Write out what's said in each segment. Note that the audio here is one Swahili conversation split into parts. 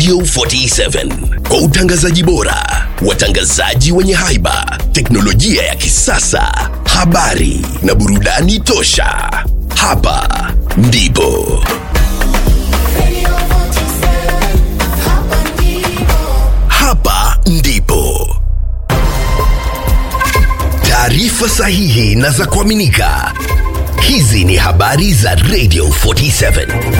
Radio 47 kwa utangazaji bora, watangazaji wenye haiba, teknolojia ya kisasa, habari na burudani tosha. Hapa ndipo hapa ndipo taarifa sahihi na za kuaminika. Hizi ni habari za Radio 47.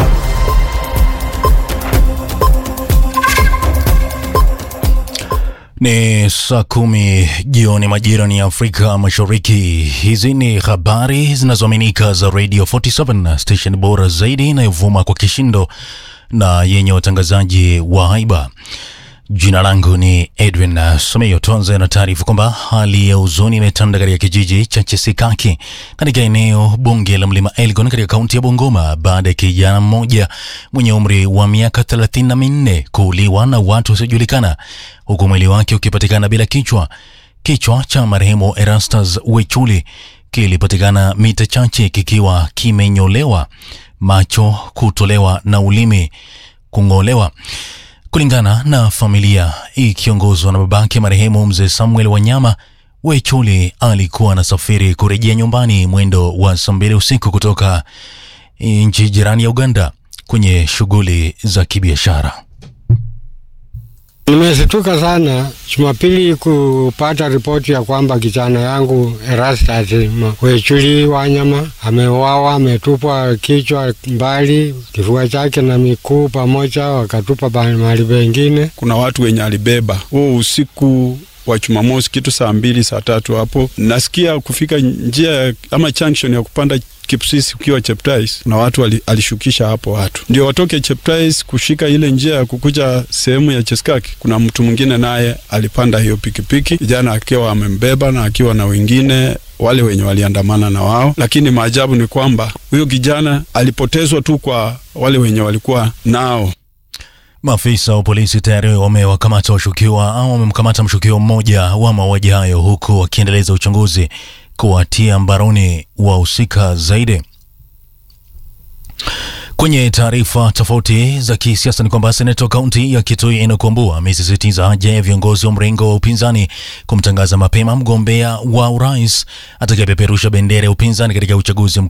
Ni saa kumi jioni majira ni Afrika Mashariki. Hizi ni habari zinazoaminika za Radio 47, station bora zaidi inayovuma kwa kishindo na yenye watangazaji wa haiba. Jina langu ni Edwin Someyo. Tuanze na taarifa kwamba hali ya huzuni imetanda katika kijiji cha Chesikaki katika eneo bunge la Mlima Elgon katika kaunti ya Bungoma baada ya kijana mmoja mwenye umri wa miaka thelathini na minne kuuliwa na watu wasiojulikana huku mwili wake ukipatikana bila kichwa. Kichwa cha marehemu Erastus Wechuli kilipatikana mita chache kikiwa kimenyolewa, macho kutolewa na ulimi kung'olewa. Kulingana na familia ikiongozwa na babake marehemu mzee Samuel Wanyama, Wechuli alikuwa anasafiri kurejea nyumbani mwendo wa saa mbili usiku kutoka nchi jirani ya Uganda kwenye shughuli za kibiashara. Nimeshtuka sana Jumapili kupata ripoti ya kwamba kijana yangu Erastus Wechuli Wanyama ameuawa, ametupwa kichwa mbali, kifua chake na miguu pamoja, wakatupa mahali pengine. Kuna watu wenye alibeba huo usiku wa Jumamosi kitu saa mbili saa tatu hapo, nasikia kufika njia ama junction ya kupanda Kipsisi ukiwa Cheptais na watu wali, alishukisha hapo watu ndio watoke Cheptais kushika ile njia ya kukuja sehemu ya Cheskaki. Kuna mtu mwingine naye alipanda hiyo pikipiki, kijana akiwa amembeba na akiwa na wengine wale wenye waliandamana na wao, lakini maajabu ni kwamba huyo kijana alipotezwa tu kwa wale wenye walikuwa nao. Maafisa wa polisi tayari wamewakamata washukiwa au wamemkamata mshukiwa mmoja wa mauaji hayo huku wakiendeleza uchunguzi kuwatia mbaroni wahusika zaidi. Kwenye taarifa tofauti za kisiasa ni kwamba seneta wa kaunti ya Kitui Enock Wambua amesisitiza haja ya viongozi wa mrengo wa upinzani kumtangaza mapema mgombea wa urais atakayepeperusha bendera ya upinzani katika uchaguzi mkuu